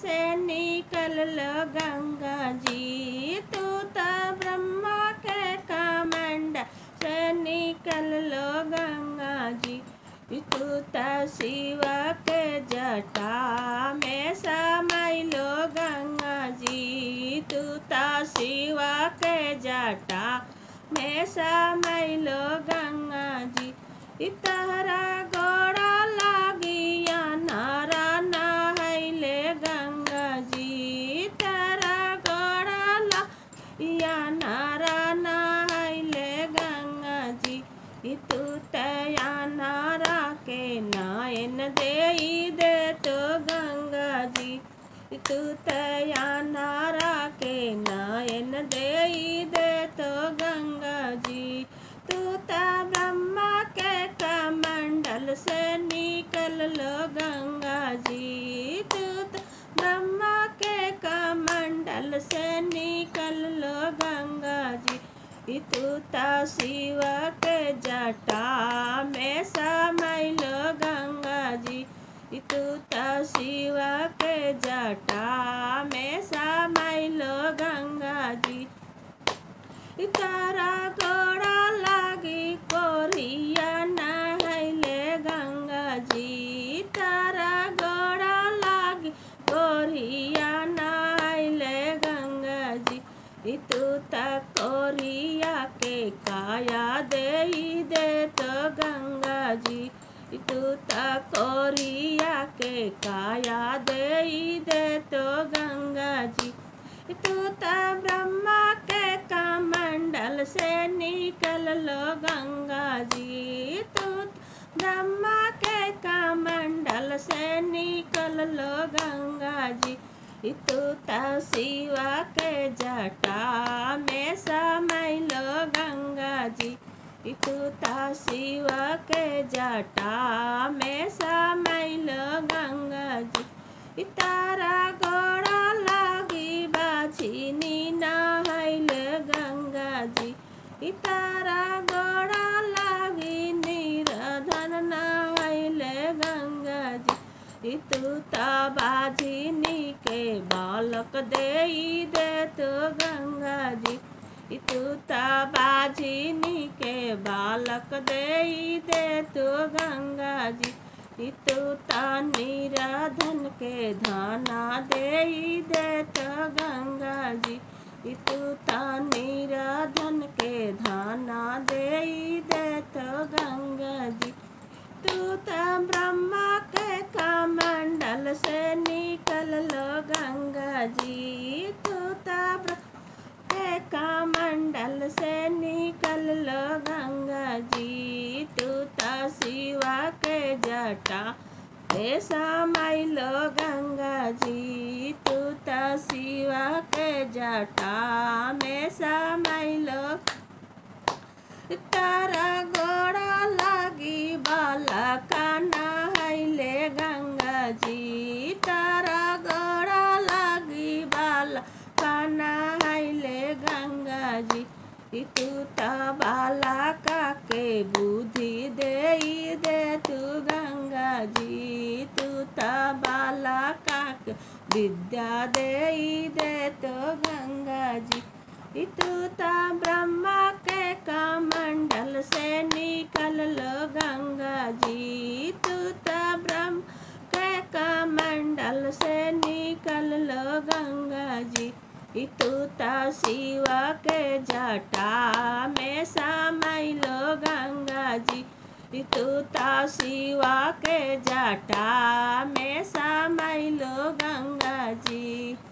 से निकल लो गंगा जी तू तो ब्रह्मा के कमंडल से निकल लो गंगा जी तू तो शिव के जटा में समय लो गंगा जी तू तो शिव के जटा में समय लो गंगा जी इतहरा गोड़ा लागिया नारा नहैले गंगा जी तारा गोड़ा लागिया नारा नहैले गंगा जी ई तू तया नारा के नायन दे दे तो गंगा जी ई तू तया नारा के नायन दे दे तो गंगा जी तू ता ब्रह्मा के कमंडल से निकल लो गंगा जी तू तो ब्रह्मा के कमंडल से निकल लो गंगा जी ई तू ता शिव के जटा में समय लो गंगा जी ई तू ता शिव के जटा में समय लो गंगा जी तारा गोड़ा लागी कोरिया नहैले गंगा जी तारा गोड़ा लागी कोरिया नहैले गंगा जी ई तू त कोरिया के काया दे दे तो गंगा जी ई तू त कोरिया के काया दे दे तो गंगा जी तू त ब्रह्मा के कमंडल से निकल लो गंगा जी तू त ब्रह्मा के कमंडल से निकल लो गंगा जी तू त शिव के जटा में समय लो गंगा जी तू त शिव के जटा में समय लो गंगा जी तारा गोड़ा लागी बाछिनी नहैल गंगा जी तारा गोड़ा लागी निरधन नहैल गंगा जी तू त बाझिनी के बालक दे दे तो गंगा जी तू त बाझिनी के बालक दे दे तो गंगा जी तू त निराधन के धाना दे दे तो गंगा जी तू त निराधन के धाना दे दे तो गंगा जी तू त ब्रह्मा के कमंडल से निकल लो गंगा जी तू त के कमंडल से निकल लो गंगा जी तू त शिवा के जटा हे समय लो गंगा जी तू त शिवा के जटा में समय लो तारा गोड़ा लागी बाला काना हैले गंगा जी तारा गोड़ा लागी बाला काना हैले गंगा जी तू त बाला का के बुद्धि दे दे तू गंगा जी तू त बाला का के विद्या दे दे तो गंगा जी तू त ब्रह्मा के कमंडल से निकल लो गंगा जी तू त ब्रह्म के कमंडल से निकल लो गंगा जी तू त शिव के जटा में समय लो गंगा जी तू त शिव के जटा में समय लो गंगा जी